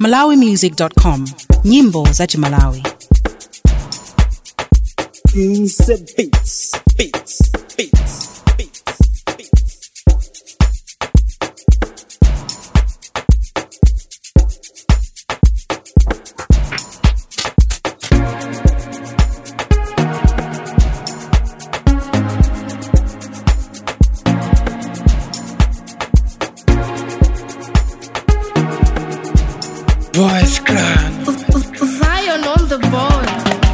malawimusic.com nyimbo za chimalawi Beats, beats, beats, beats, beats, beats. Voice Clan Zion on the board.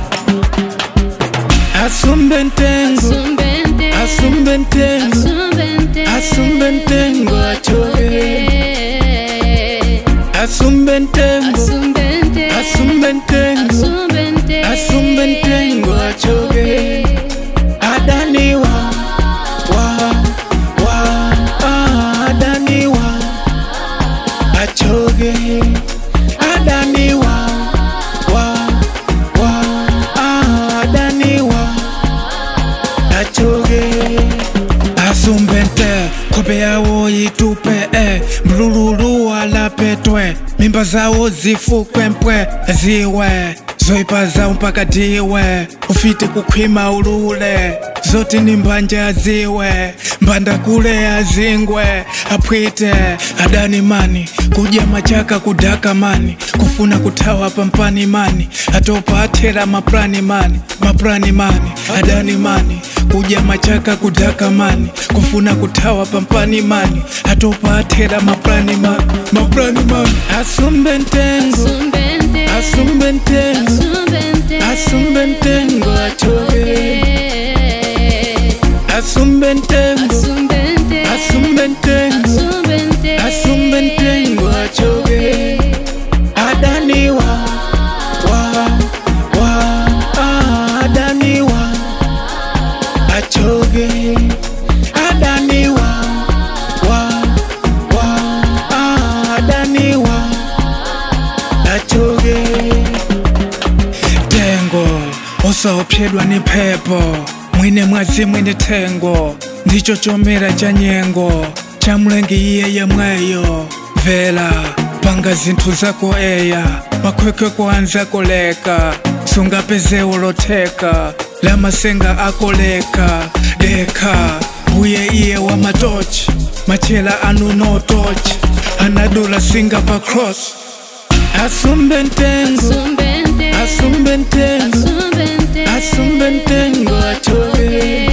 Asumbentengo Sumbente. Asumbentengo Sumbente. Asumbentengo achoke Asumbentengo Sumbente. Asumbentengo Sumbente. Asumbentengo achoke Adaniwa wa wa ah, Adaniwa achoke Adaniwa wa wa ah, Adaniwa achoke asumbente kope yawo yitupe e mlululu alapetwe mimba zawo zifukwempwe ziwe zoipa zawo mpaka diwe ufite kukhwima ulule zoti ni mbanja aziwe mbanda kule azingwe apwite adani mani kuja machaka kudaka mani kufuna kuthawa pampani mani atopa athera maprani mani maprani mani adani mani kuja machaka kudaka mani kufuna kuthawa pampani mani atopa athera maprani mani maprani mani asumbe ntengo Sumbente. asumbe ntengo Sumbente. asumbe ntengo achoke asumbe ntengo Sumbente. asumbe ntengo Sumbente. asumbe ntengo achoke adaniwa wa wa ah, adaniwa achoke adaniwa wa wa ah, adaniwa achoke tengo usaopyedwa ni phepo mwine mwazi mwine tengo ndicho chomera cha nyengo cha mlengi iye yemweyo vela panga zinthu zako eya makhwekhwe kuanza koleka sungapeze ulotheka la masenga akoleka deka uye iye wa matochi machela anu no tochi anadula singa pa cross asumbe ntengo Sumbente. asumbe ntengo Sumbente. asumbe ntengo achoke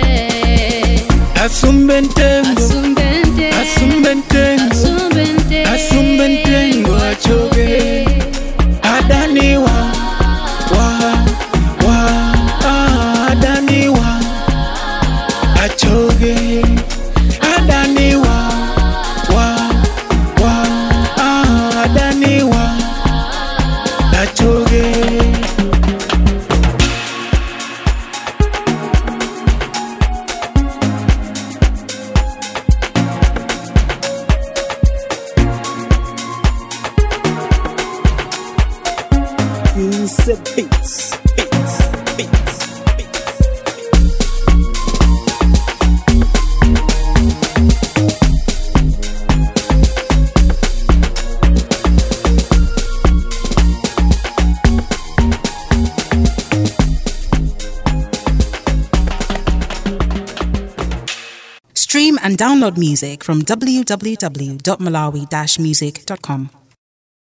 asumbe ntengo Sumbente. asumbe ntengo Sumbente. asumbe ntengo achoke adaniwa wa wa ah, adaniwa achoke adaniwa wa wa ah, adaniwa achoke Beats, beats, beats, beats, beats. stream and download music from www.malawi-music.com